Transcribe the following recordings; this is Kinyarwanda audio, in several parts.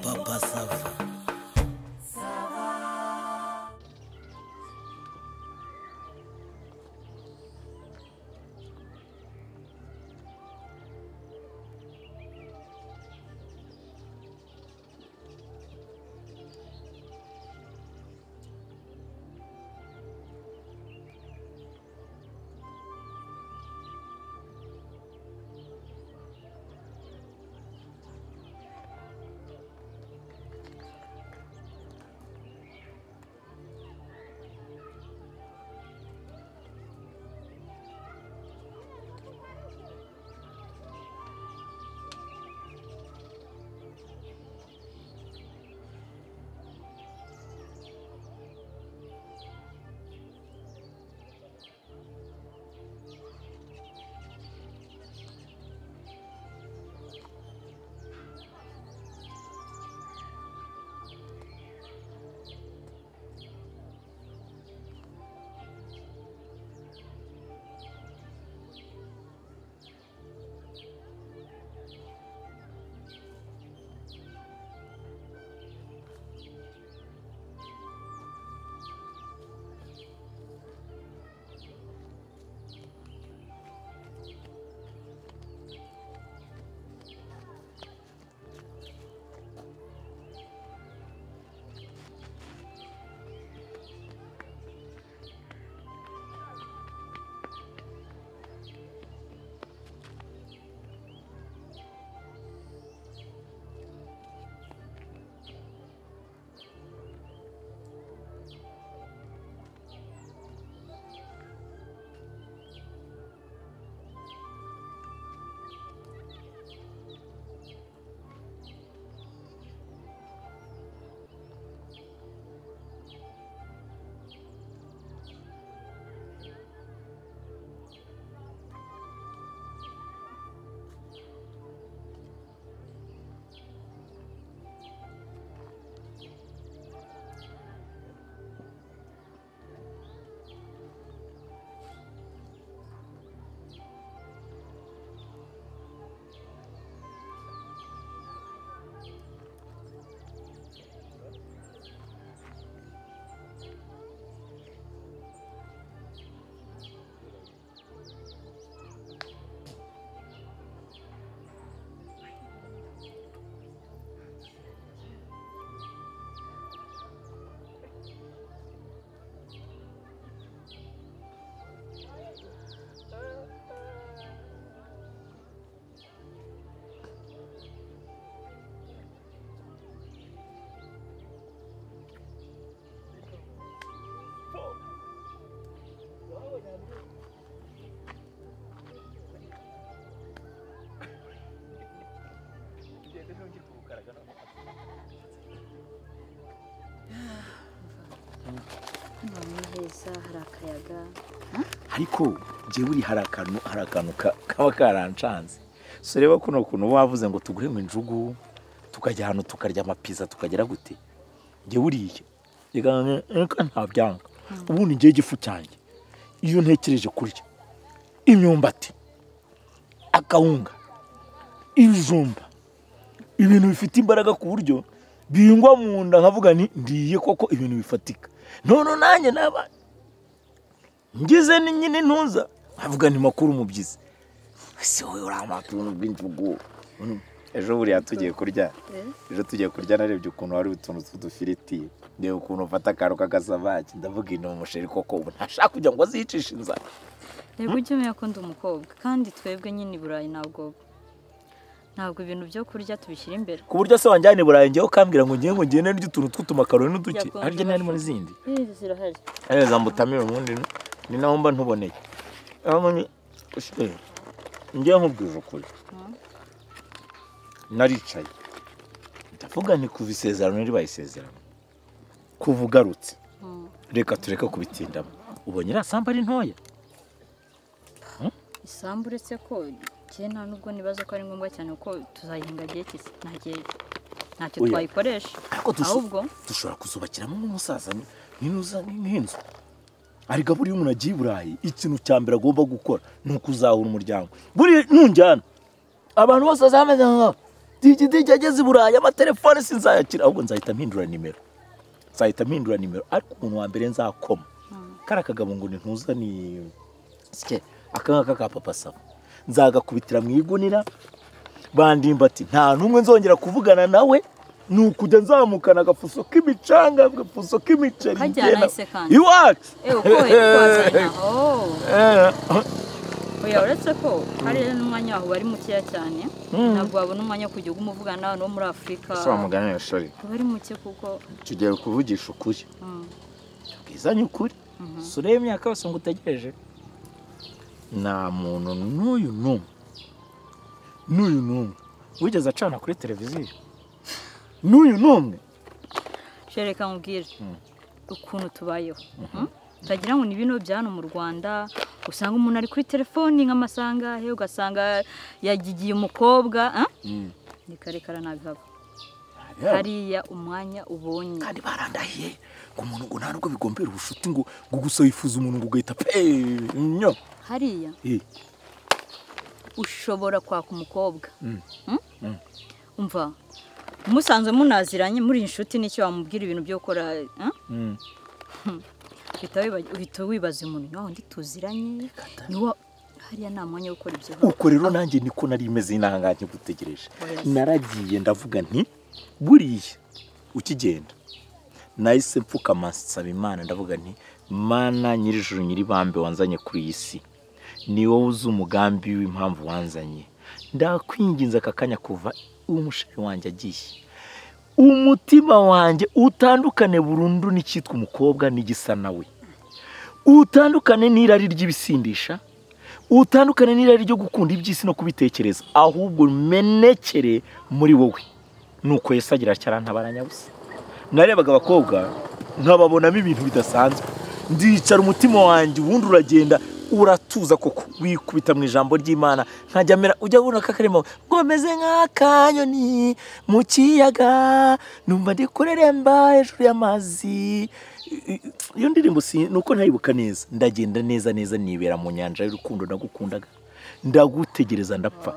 Papa Sava. none heza hari akayaga ariko njye buri hari akantu hari akantu ka- kaba karancanze so reba kuno kuntu wavuze ngo tuguhe mu injugu tukajya ahantu tukarya amapiza tukagera gute njye buriya reka nta byanga ubundi njye igifu cyanjye iyo ntekereje kurya imyumbati akawunga ibijumba ibintu bifite imbaraga ku buryo bihingwa mu nda nkavuga nti ndiye koko ibintu bifatika none nanjye naba ngize ni nyine ntuza nkavuga ni makuru umubyizi ese wowe uramata ubuntu bw'injugu Mm. ejo buriya tugiye kurya ejo tugiye kurya narebye ukuntu hari utuntu tw'udufiriti ndeba ukuntu ufata akantu k'agasabaki ndavuga ino umusheri koko ubu ntashaka kugira ngo aziyicishe inzara reba ujye umenya ko ndi umukobwa kandi twebwe nyine i burayi ntabwo ntabwo ibintu byo kurya tubishyira imbere ku buryo se wanjyana i burayi njyewe ukambwira ngo ngiye ngo ngende n'utu tuntu tw'utumakaroni n'uduki Yagonje harya nari muri zindi izi zirahari areza mbutamira ubundi ni- ni naho mba ntuboneye aho ni ushigaye njye nkubwije ukuri naricaye ndavuga nti kuva isezerano ribaye isezerano kuva ugarutse Mm. reka tureke kubitindamo ubonye iriya sambu ari ntoya isambu uretse ko kera nta nubwo nibaza ko ari ngombwa cyane kuko tuzayihinga gihe kisi nta gihe ntacyo Oya. twayikoresha ariko dusho- ahubwo dushobora kuzubakiramo nk'umusaza ni- ninuza nk'inzu ariko buriya umuntu agiye i burayi ikintu cya mbere agomba gukora ni ukuzahura umuryango buriya ntunjyana abantu bose bazameze nka digi digi ageze i burayi amatelefone sinzayakira ahubwo nzahita mpindura nimero nzahita mpindura nimero ariko umuntu wa mbere nzakoma kariya kagabo ngo ntuza ni sike aka ngaka ka papa saba nzagakubitira mu igunira bandimba ati nta n'umwe nzongera kuvugana nawe ni ukujya nzamukana agafuso k'imicanga agafuso k'imiceri Kajyana ese kandi. iwacu ewe ko wazanye aho oya uretse ko hari n'umwanya wawe wari mukeya cyane ntabwo wabona umwanya wo kujya umuvugana n'abantu bo muri afurika si wamuganira shori uba ari muke kuko tugiye kuvugisha ukuri mm, bwizanye ukuri si urebe imyaka yose ngo utegereje nta muntu n'uyu n'umwe n'uyu n'umwe wigeze acana kuri televiziyo n'uyu n'umwe shereka nkubwire ukuntu tubayeho mm? utagira ngo ni bino bya hano mu rwanda usanga umuntu ari kuri telefoni nk'amasaha angahe ugasanga yagigiye umukobwa ah? ni karekara ntabihaba hariya umwanya ubonye kandi barandahiye ngo umuntu ngo nta nubwo bigombera ubushuti ngo ngo gusa wifuza umuntu ngo ugahita peee nyo hariya Eh, ushobora kwaka umukobwa Mm. Mm? umva musanzwe munaziranye muri inshuti n'icyo wamubwira ibintu byo gukora eh? mm. uhita wiba- uhita wibaza umuntu nawe undi tuziranye niwo hariya nta mwanya wo gukora ibyo uko rero nanjye niko nari imeze inanganye gutegereje Oya. naragiye ndavuga nti buriya ukigenda nahise mfukama nsaba imana ndavuga nti mana nyir'ijuru nyir'ibambe wanzanye kuri iyi si ni wowe uzi umugambi w'impamvu wanzanye ndakwinginze aka kanya kuva umushari wanjye agiye umutima wanjye utandukane burundu n'icyitwa umukobwa n'igisa nawe utandukane n'irari ry'ibisindisha utandukane n'irari ryo gukunda iby'isi no kubitekereza ahubwo menekere muri wowe nuko yesu agira atya arantabara nyabusa narebaga abakobwa nkababonamo ibintu bidasanzwe ndicara umutima wanjye ubundi uragenda uratuza koko wikubita mu ijambo ry'imana nkajya mera ujya ubona ko akarimo ngo meze nk'akanyoni mu kiyaga numva ndi kureremba hejuru y'amazi iyo ndirimbo si ni uko ntayibuka neza ndagenda neza neza nibera mu nyanja y'urukundo nagukundaga ndagutegereza ndapfa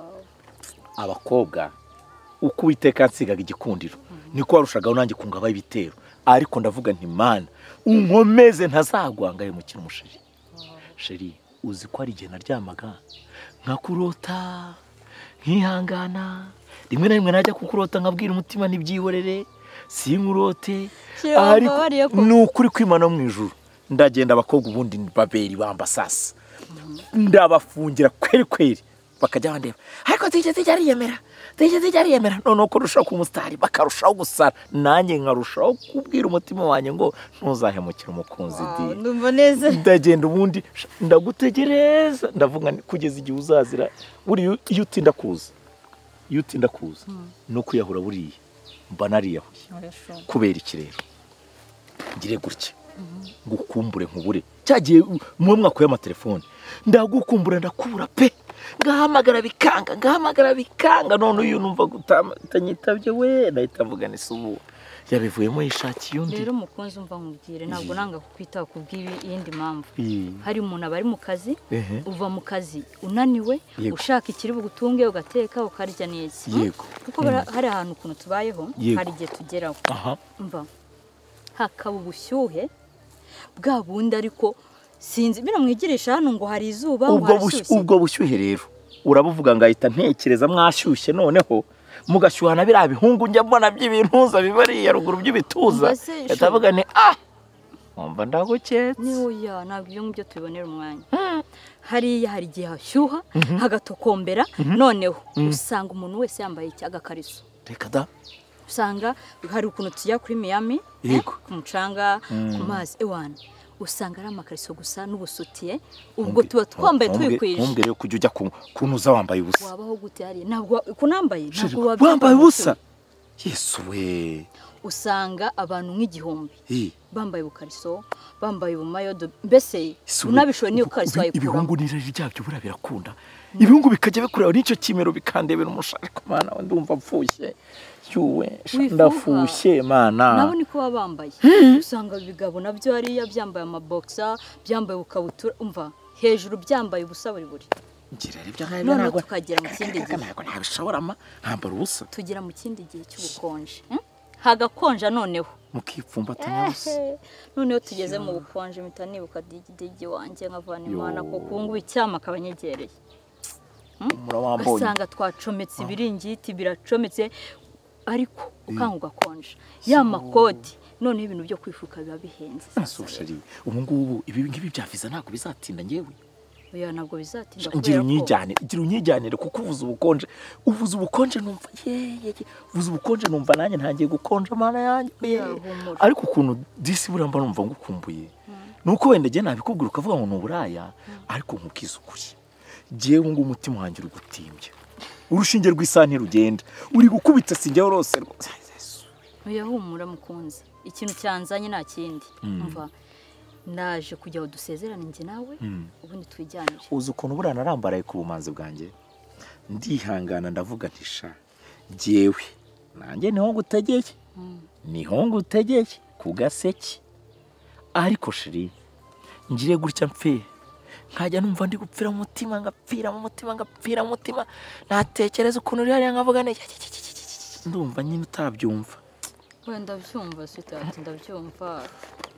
abakobwa uko uwiteka yansigaga igikundiro niko warushagaho nanjye kungabaho ibitero ariko ndavuga nti mana unkomeze ntazagwangaye mukina umusheri sheri uzi ko hari igihe naryamaga nkakurota nkihangana rimwe na rimwe najya kukurota nkabwira umutima ntibyihorere sinkurote Sheri, wambabariye koko. ni ukuri kwimana mu ijuru ndagenda abakobwa ubundi baberi bambasasa ndabafungira kweri kweri bakajya bandeba ariko tijya tijya ariyemera tijya tijya ariyemera noneho ko urushaho kuba umusitari bakarushaho gusara nanjye nkarushaho kubwira umutima wanjye ngo ntuzahemukire umukunzi di ndumva neza ndagenda ubundi sha, ndagutegereza ndavuga nti, kugeza igihe uzazira buriya iyo utinda kuza iyo utinda kuza no kwiyahura buriya mba nariyahuye kubera iki rero ngire gutya ngukumbure nkubure cyagiye muwe mwakuye amatelefone ndagukumbura ndakubura pe ngahamagara bikanga ngahamagara bikanga none uyu numva gutama- utanyitabye we nahita mvuga ni subu yabivuyemo yishakiye undi rero umukunzi umva nkubwire ntabwo nanga kukwitaho kubw'iyindi mpamvu Ii. hari umuntu aba ari mu kazi Ehe. uva mu kazi unaniwe Yego. ushaka ikiri bugutunge ugateka ukarya neza Hmm? Yego. kuko bara- hari ahantu ukuntu tubayeho Yego. hari igihe tugeraho aha umva hakaba ubushyuhe bwa bundi ariko sinzi bino mwigirisha hano ngo hari izuba ngo ubwo hari bushyu- ishyushye. ubwo bushyuhe rero urabuvuga ngahita ntekereza mwashyushye noneho mugashyuhana biriya bihungu njya mbona by'ibintuza bibariye ruguru by'ibituza Umva se, shu. ndavuga ni ah nkumva ndaguketse Nyoya ntabwo ibyo ngibyo tubibonera umwanya hariya hari igihe hashyuha hagatokombera noneho usanga umuntu wese yambaye iki- agakariso reka da usanga hari ukuntu tujya kuri miyami Yego. ku mucanga ku mazi ewana usanga ari amakariso gusa n'ubusutiye ubwo tuba twambaye twikwije ntumbwire kujya ujya ku- kunuza wambaye ubusa wabaho gute hariya ntabwo kunambaye ntabwo wabyumva wambaye ubusa mutima. yesu we usanga abantu nk'igihumbi Eh, bambaye ubukariso bambaye ubumayodo mbese isi we. unabishoboye niyo kariso Ibi- wayikuramo ibihungu n'irari ryabyo buriya birakunda ibihungu bikajya bikureba n'icyo kimero bikandebera umushari ku mana we ndumva mfushye yuwe sha, Wifuza. ndafushye mana nabo niko baba bambaye usanga ibigabo nabyo hariya byambaye amabogisa byambaye ubukabutura umva hejuru byambaye ubusa buri buri ngira rero ibyo ngibyo noneho ntabwo tukagera mu kindi gihe ntabwo nabishobora ma nkambara ubusa tugera mu kindi gihe cy'ubukonje hmm? hagakonja noneho mukipfumbatanya ubusa noneho tugeze mu bukonje mpita nibuka digidigi wanjye nkavana imana Yo. kuko ubu ngubu icyama akaba anyegereye murawambonye ugasanga twacometse ibiringiti biracometse ariko ukanga ugakonja ya makoti noneho ibintu byo kwifuka biba bihenze asushari ubu ngubu ibi ngibi byaviza ntabwo bizatinda ngewe oya ntabwo bizatinda ngira kubera ko unyijyanire ngira unyijyanire kuko uvuze ubukonje uvuze ubukonje numva yeyeye uvuze ubukonje numva nanjye ntangiye gukonja amana yanjye ye. Ya, humura. ariko ukuntu disi buramba numva ngukumbuye nuko wenda njye nabikubwira ukavuga ngo ni uburaya ariko nkukisukuye ngewe ubu ngubu umutima wanjye uri gutimbya urushinge rw'isaha ntirugenda uri gukubita sinjyewe rwose rwose oya humura mukunzi ikintu cyanzanye nta kindi umva ndaje kujya aho dusezerane njye nawe ubundi twijyanire uzi ukuntu buriya narambaraye ku bumanzi bwanjye ndihangana ndavuga nti sha jyewe nanjye niho ngutegeye niho ngutegeye ku gaseke ariko shiri ngire gutya mfe nkajya numva ndi gupfira mu mutima ngapfira mu mutima ngapfira mu mutima natekereza ukuntu uri hariya nkavuga nti "Ki, ki, ki, ki, ki, ki, ki." ndumva nyine utabyumva wenda ndabyumva sitati ndabyumva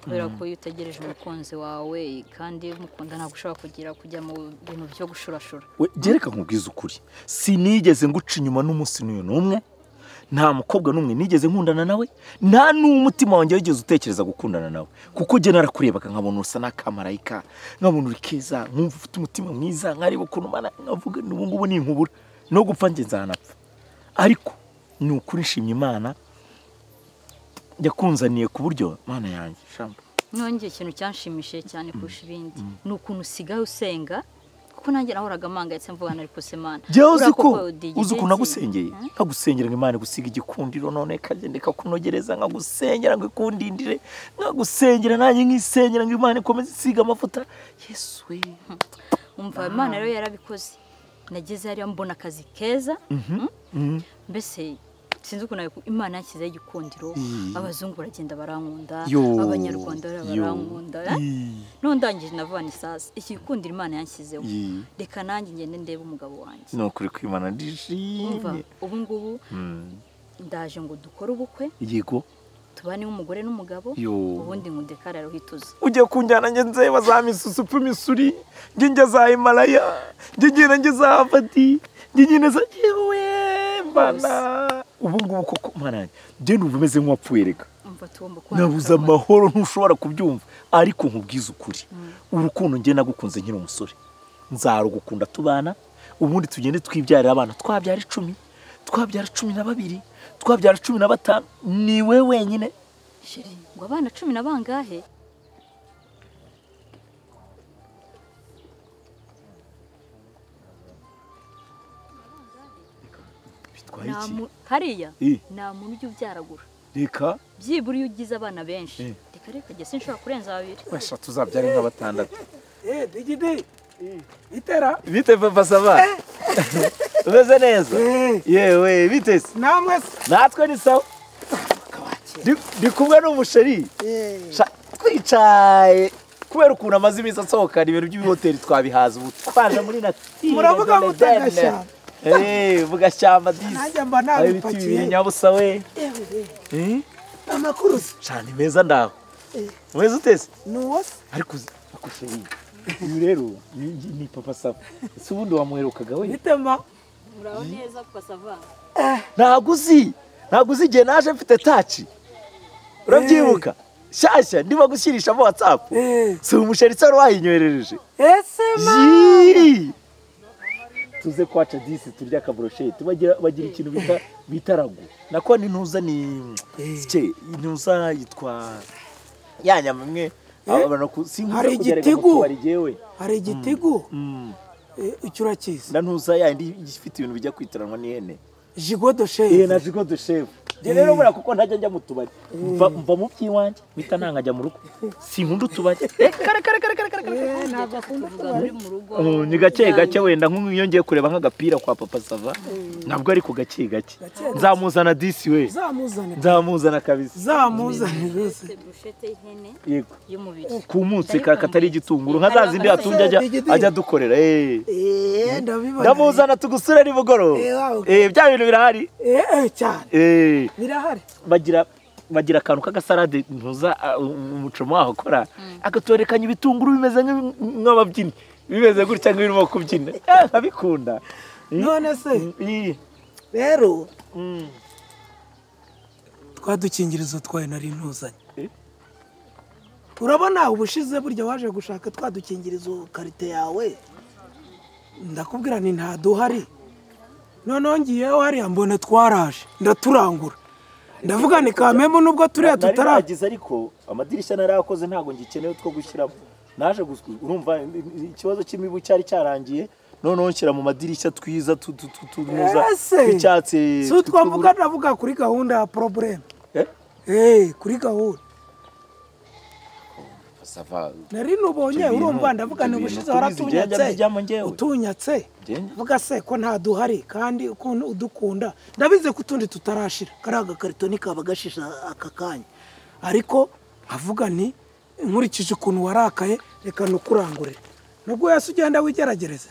kubera ko iyo utegereje umukunzi wawe kandi mukunda ntabwo ushobora kugira kujya mu bintu byo gushurashura we gereka nkubwize ukuri sinigeze nguca inyuma n'umunsi n'uyu n'umwe nta mukobwa n'umwe nigeze nkundana nawe nta n'umutima wanjye wigeze utekereza gukundana nawe kuko njye narakurebaga nkabona usa n'akamarayika nkabona uri keza nkumva ufite umutima mwiza nkareba ukuntu umara nkavuga ubu ngubu ni inkubura no gupfa njye nzanapfa ariko ni ukuri nshimye imana yakunzaniye ku buryo mana yanjye shamba nongeye ikintu cyanshimishije cyane kurusha ibindi ni ukuntu usigaye usenga kuko nanjye nahoraga mpangayitse mvuga na ariko semana jyawe uzi ko uzi ukuntu uzi nagusengeye nkagusengera ngo imana igusiga igikundiro none ikagenda ikakunogereza nkagusengera ngo ikundindire nkagusengera nanjye nkisengera ngo imana ikomeze isiga amavuta yesu we umva imana rero yarabikoze nageze hariya mbona akazi keza Mhm. mbese sinzi ukuntu nabiku- imana yanshyizeho igikundiro abazungu baragenda barankunda Yo. abanyarwanda rero Yo. barankunda Ii. nundangije navuga ni sasa igikundiro imana yanshyizeho Ii. reka nanjye ngende ndebe umugabo wanjye ni ukuri kwimana umva ndishimye ubu ngubu Mm. ndaje ngo dukore ubukwe yego tubane umugore n'umugabo Yo. ubundi ngo ndekare aruhituze ugiye kunjyana njye nzeba za misusu pe misuri njye njya za himalaya njye njyana njye za havadi njye njyana za yewe mbana ubu ngubu koko mwana yanjye njye numva umeze nk'uwapfuye reka umva tugomba kubana nabuze tukabana. amahoro ntushobora kubyumva ariko nkubwize ukuri urukundo njye nagukunze nkiri umusore nzarugukunda tubana ubundi tugende twibyarira abana twabyara icumi twabyara cumi na babiri twabyara cumi na batanu ni we wenyine Sheri, ngo abana cumi na bangahe bitwaye Nta iki mu- hariya Eh. nta muntu ujya ubyaragura reka byibura iyo ugize abana benshi Eh. reka reka njye sinshobora kurenza babiri basha tuzabyare nka batandatu Eh, digidi. Itera. bite papa sava umeze neza Eh. yewe bite se Namwe. natwe ni sawa Ndi- ndi kumwe n'umusheri Eh. Sha- twicaye kubera ukuntu amaze iminsi asohokana ibintu by'ibihoteli twabihaza ubu twaje muri natire Muravuga none muta dene. gashyamba. Eh, vugashyamba disi Nanjye mba Aho ibiti nabipakiye. bibiri nyabusa we Ewe. Eh, Amakurusi. sha ni meza ndaho Eh. mweze utese Nuwose. ariko uzi- ariko sheri uyu rero ni ni papa sava si ubundi wamwerukaga we Bitema. muraho neza kukasavana ntabwo uzi ntabwo uzi igihe naje mfite taci urabyibuka shyashya ndimo gushyirishamo watsapu Eh. si umusheri wari wayinyoherereje Ese Yii! tuze kwaca disi turya akaburosheti bagira bagira ikintu bita bita ragu nako ni ntuza ni cye ntuza yitwa ya nyama imwe abantu ku sinkunda Hari kugereka mu igitigu. tubari jewe hari igitigu. Mm. Eh, Icyo urakizi. na ntuza yandi ifite ibintu bijya kwitiranywa n'ihene Jigo de eh chef. na jigo de chef njye rero buriya kuko ntajya njya mu tubari mva mva mu by'iwanjye mpita nangajya mu rugo sinkunda utubari Eh, kare kare kare kare kare kare ntabwo akunda tuvuga kubara muri mu rugo Oh, ni gake gake wenda nk'iyo ngiye kureba nk'agapira kwa papa sava ntabwo ari ku gake gake Gake gake. nzamuzana disi we zamuzane nzamuzana kabisa zamuzane mbese Ese bushete y'ihene yego y'umubiri ku munsi ka katari igitunguru nka za zindi yatumye ajya ajya dukorera eh eee ndabibona ndamuzana tugusure ni mugoroba Eh, wow. eh bya bintu birahari eee cyane eh birahari bagira bagira akantu k'agasalade ntuza uh, umucoma waho akora akaturekanya ibitunguru bimeze nk'ibi- nk'ababyinnyi bimeze gutya nk'ibirimo kubyina Eh, nkabikunda Eh, none se eh, rero mm. twa dukingirizo twawe nari ntuzanye Eh. urabona ubushize burya waje gushaka twa dukingirizo karite yawe ndakubwira ni nta duhari noneho ngiyeho hariya mbona twaraje ndaturangura ndavuga ni kamemu nubwo turiya nari tutaraje nagize ariko amadirishya narayakoze ntabwo ngikenewe two gushyiramo naje guswi urumva i- i- ikibazo cy'imibu cyari cyarangiye noneho nshyira mu madirishya twiza tu- tu- tu- tunuza Ese, tw'icyatsi si utwavuga ndavuga kuri gahunda ya porobuleme Eh? eee kuri gahunda sava nari nubonye Ibyo bintu- urumva ndavuga ibyo ni bintu ubushize tubizi, waratunyatse byajya bijyamo njyewe. utunyatse Njye- vuga se ko nta duhari kandi ukuntu udukunda ndabizi ko utundi tutarashira kariya gakarito ntikaba gashisha aka kanya ariko nkavuga nti nkurikije ukuntu warakaye reka nukurangurire nubwo yose ugenda wigeragereza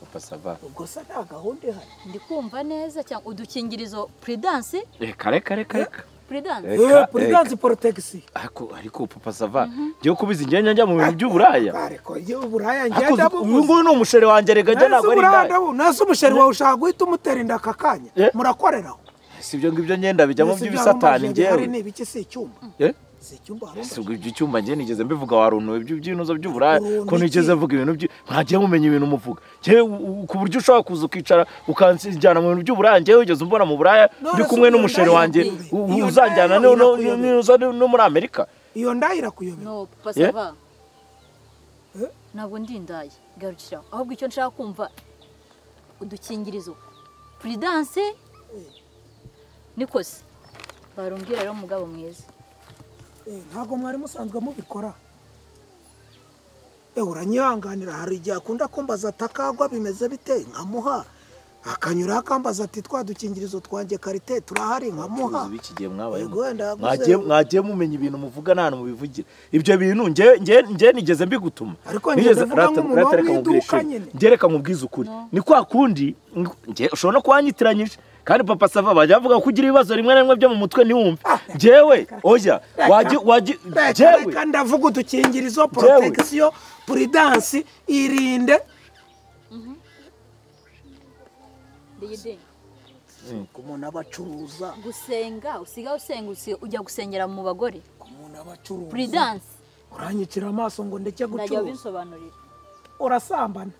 papa sava ubwo se nta gahunda ihari ndi kumva neza cyangwa udukingirizo puridansi reka reka reka reka puridansi Eh. eee puridansi porotegisi ariko ariko papa sava njyewe kubizi njyanya njya mu bintu by'uburaya ariko iyo uburaya Ariko ngenda uyu bubuze nguyu ni umusheri wanjye rega njye ntabwo ari indaya nase umusheri wawe ushaka guhita umutera inda aka kanya Eh? murakoreraho si ibyo ngibyo ngenda bijyamo Mbese by'ibisatani byarumajije bihari njyewe ni ibiki si icyumba Eh? si icyumba hari si ubwo ibyo icyumba njye nigeze mbivuga waruntuwe by'ibyinuzo by'uburaya Uruntu ko nigeze iki? mvuga ibintu by'i- ntagiye mumenya ibintu muvuga njyewe u- u- ku buryo ushobora kuza ukicara ukanjyana mu bintu by'uburaya njyewe wigeze umbona mu buraya None ndi se kumwe iyo n'umusheri ndaya wanjye yakuyobeye? u- Iyo uzanjyana ndaya no- no- yakuyobeye? niza no no muri amerika iyo nda irakuyobera no Yeah. pasava Eh? ntabwo ndi indaya garukira ahubwo icyo nshaka kumva udukingirizo puridansi niko se barumbwira rero mugabo mwiza Eh, ntabwo mwari musanzwe mubikora Eh, uranyihanganira hari igihe akunda kumbaza atakagwa bimeze bite nkamuha akanyura akambaza ati twa dukingirizo twanjye karite turahari nkamuha abacuruzi b'iki gihe mwabaye Yego, ndaguze. mwagiye mumenya ibintu muvuga nta hantu mubivugira ibyo bintu njye- njye njye nigeze mbigutuma Ariko njye Nigeze- ndavuga rata- nk'umuntu rata reka wo mu nkubwire iduka sheri. nyine. njye reka nkubwize ukuri ni kwa kundi njye ushobora no kuhanyitiranyije kandi papa sava bajya bavuga ko ugira ibibazo rimwe na rimwe byo mu mutwe ntiwumve njyewe oya wajya wajya Reka njyewe reka ndavuga udukingirizo Njyewe. protection prudence irinde ndege ku muntu abacuruza gusenga usiga usenga usiga- ujya gusengera mu bagore ku muntu abacuruza puridansi uranyicira amaso ngo ndeke ndajya gucuruza binsobanurira urasambana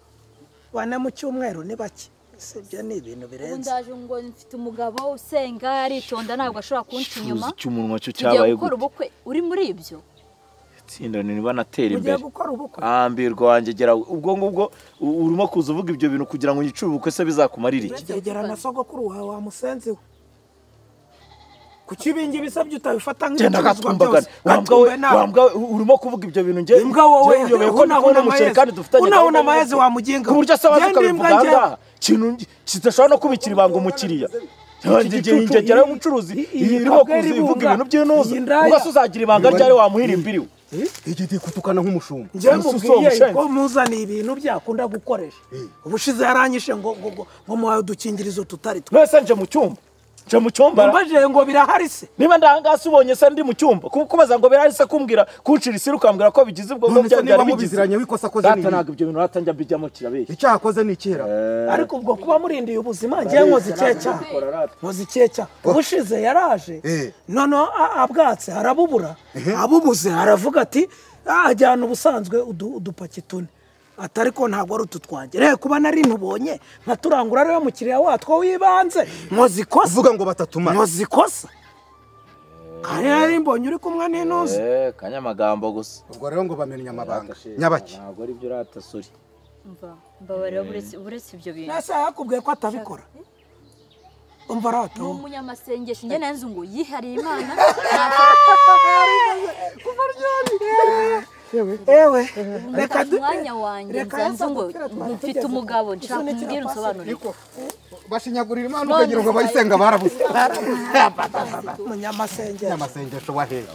bane mu cyumweru ni bake Ese ibyo ni ibintu ubu birenze ndaje ngo mfite umugabo usenga aritonda ntabwo ashobora kunca inyuma ikiruzi cy'umunwa cyo tugiye cyabaye gukora gute ubukwe uri muri ibyo tsinda ntibanatera ugiye imbere gukora ubukwe ambirwa wanjye gera ubwo ngubwo u- urimo kuza uvuga ibyo bintu kugira ngo unyicure ubukwe se bizakumarire iki uragera na sogokuru wawe wamusenze we kuki ibingi bisabye utabifata genda nk'ibicuruzwa gatumbagana byose wambwawe gatumbe nawe wambwawe urimo kuvuga ibyo bintu njye imbwa wowe njye nyobewe ko ntabona umuceri kandi dufitanye unabona gahunda amazi y'ubukwe. wamugenga ku buryo asaba Ngende imbwa tukabivuga aha ngende. ngaha ikintu kidashobora no kubikira ibanga umukiriya Iki igihe gicucu, ingegera iyi- y'ubucuruzi iyi- iyi irimo ntabwo kuza ari ivuga ibunga. ibintu by'inuza Iyi ndaya. ubwo se uzagira ibanga ryari wamuhira imbiriwe Igiti kutukana nk'umushumba njyewe Umusore mubwiye umushenzi. ko muzaniye ibintu byakunda gukoresha ubushize yaranyishe ngo ngo ngo ngo muhaye udukingirizo tutari two mwese nje mu cyumba nje mu cyumba mbajije ngo birahari se niba ndahangasi ubonye se ndi mu cyumba ku- kubaza ngo birahari se kumbwira kuncira isiri ukambwira ko bigize ubwo none se byari niba bigize mubiziranye wikosa akoze ni data ibihe? ntabwo ibyo bintu ratanjya bijyamo kirabeshya icyaha akoze ni ikihera ariko ubwo kuba murindiye ubuzima njyewe nkoze ikihe cyaha nkoze ikihe cyaha ubushize yaraje Eh. noneho a- abwatse arabubura abubuze aravuga ati "Ah, ajyana ubusanzwe udu- udupaki tune ati ariko ntabwo ari utu twanjye reka kuba nari ntubonye nkaturangura rero mukiriya watwo w'ibanze nkoze ikosa uvuga ngo batatumara nkoze ikosa kandi nari mbonye uri kumwe n'intuzi kanyamagambo gusa ubwo rero ngo bamenya amabanga nyabaki ntabwo ari byo urata sori mva mbabarira buretse buretse ibyo bintu nasa yakubwiye ko atabikora umva ni arato umunyamasengesho njye nanze ngo yihariye imana ewe reka reka du umwanya wanjye reka nzanze ngo yazamuka twari mfite tugeze. umugabo nshaka Isoni umubwire unsobanurire niko bashinyagurira imana ukagira ngo bayisenga barabuze umunyamasengesho n'amasengesho wahera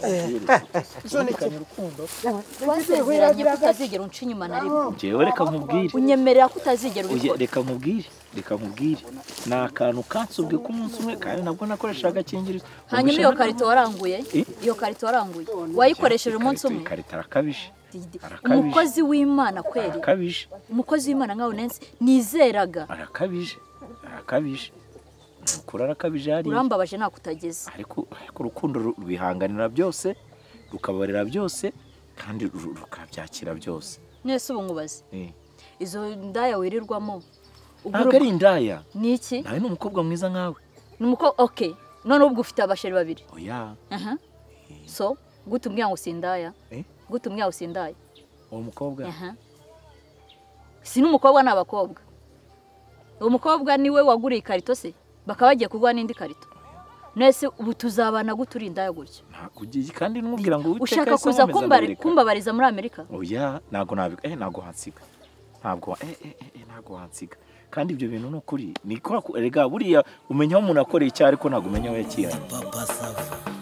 twasezeranye ko utazigera unca inyuma na rimwe njyewe reka nkubwire unyemerera ko utazigera Oya, ubikora reka nkubwire reka nkubwire ni akantu kansubwe k'umunsi umwe kandi nabwo nakoreshaga agakingirizo hanyuma iyo karito waranguye Eh? iyo karito waranguye wayikoresheje umunsi Ikarito- umwe ikarito arakabije Arakabije. umukozi w'imana kweri arakabije umukozi w'imana nkawe nansi nizeraga arakabije arakabije ni ukuri arakabije hariya urambabaje nakutageze ariko ariko urukundo ru- rwihanganira byose rukabarera byose kandi ru- rukabyakira byose mwese ubu nkubaze Eh. izo ndaya wirirwamo ubwo ntabwo ari indaya ni iki nawe ni umukobwa mwiza nkawe ni umuko oke none ubwo ufite abasheri babiri oya aha so gute umbwira ngo sindaya Eh? gute umbwira ngo sindaya uwo mukobwa aha si n'umukobwa ni abakobwa uwo mukobwa niwe waguriye ikarito se bakaba bagiye kuguha n'indi karito mwese ubu tuzabana gute uri indaya gutya ntabwo ugiye kandi n'umubwira ngo uwiteka ushaka yahisemo kuza ameza kumbari- abereka. kumbabariza muri amerika oya ntabwo nabika eh ntabwo wansiga ntabwo wa- eh eh eh, eh ntabwo wansiga kandi ibyo bintu ni ukuri ni kwa- erega buriya umenya aho umuntu akoreye icyaha ariko ntabwo umenya aho yakihariye papa sava